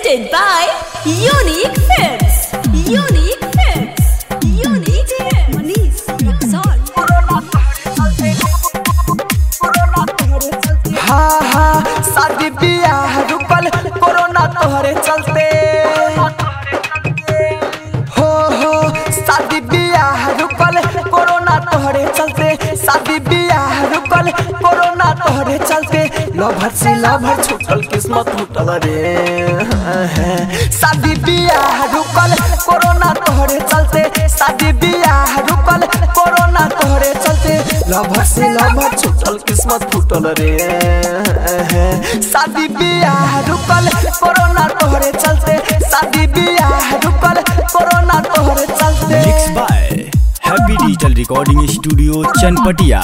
Presented by Unique Films. Unique Films. Unique Films. Manish Luxor. हाँ हाँ शादी बियाह रुकल कोरोना तोहरे चलते हो हो शादी बियाह रुकल कोरोना तोहरे चलते शादी बियाह रुकल कोरोना तोहरे चलते लभर से लभर छूटल किस्मत टूटल रे शादी बियाह रुकल कोरोना तोहरे चलते शादी बियाह रुकल कोरोना तोहरे चलते लभर से लभर छूटल किस्मत फूटल रे शादी बियाह रुकल कोरोना तोहरे चलते शादी बियाह रुकल कोरोना तोहरे चलते mix by happy digital recording studio Chanpatia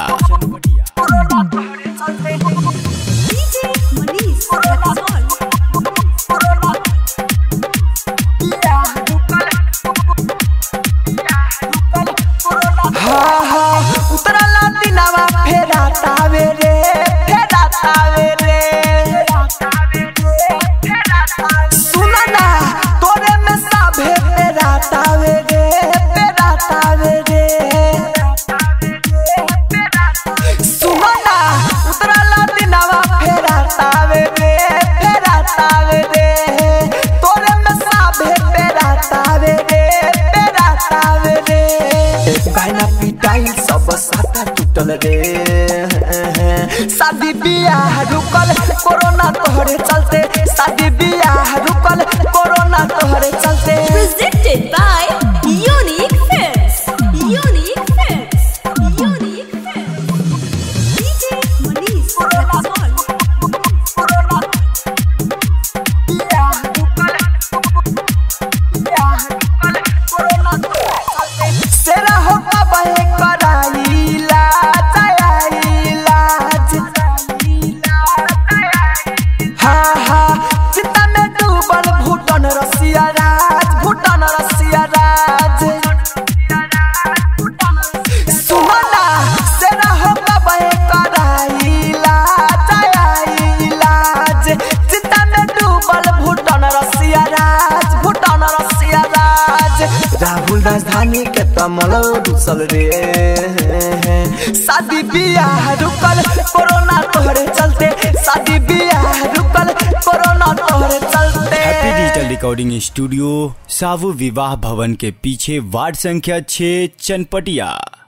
DJ Manish Luxor. हाँ हाँ उतरला दिनावा फेरा तावे रे फेरा तावे रे सुना ना तोरे में साभे फेरा तावे रे फेरा तावे रे सुना ना उतरला दिनावा फेरा तावे रे फेरा तावे रे तोरे में साभे फेरा तावे रे फेरा तावे रे गायना पिटाई सब साता टूटल रे शादी बियाह रुकल कोरोना तोहरे चलते शादी बियाह रुकल कोरोना तोहरे चलते Presented by Unique Films. Unique Films. Unique Films. DJ Manish Luxor. सेरा होता बहे कराईला इलाज हाँ हाँ चिता में डूबल भूटान रसिया राज भूटान रसिया राज सुमना सेरा होता बहे कराईला इलाज चिता में डूबल भूटान रसिया राज भूटान रसिया राज राहुल राजधानी के तमल डूसल रे शादी बियाह रुकल कोरोना तोहरे चलते शादी बियाह रुकल कोरोना तोहरे चलते हैप्पी डिजिटल रिकॉर्डिंग स्टूडियो सावु विवाह भवन के पीछे वार्ड संख्या 6 चनपटिया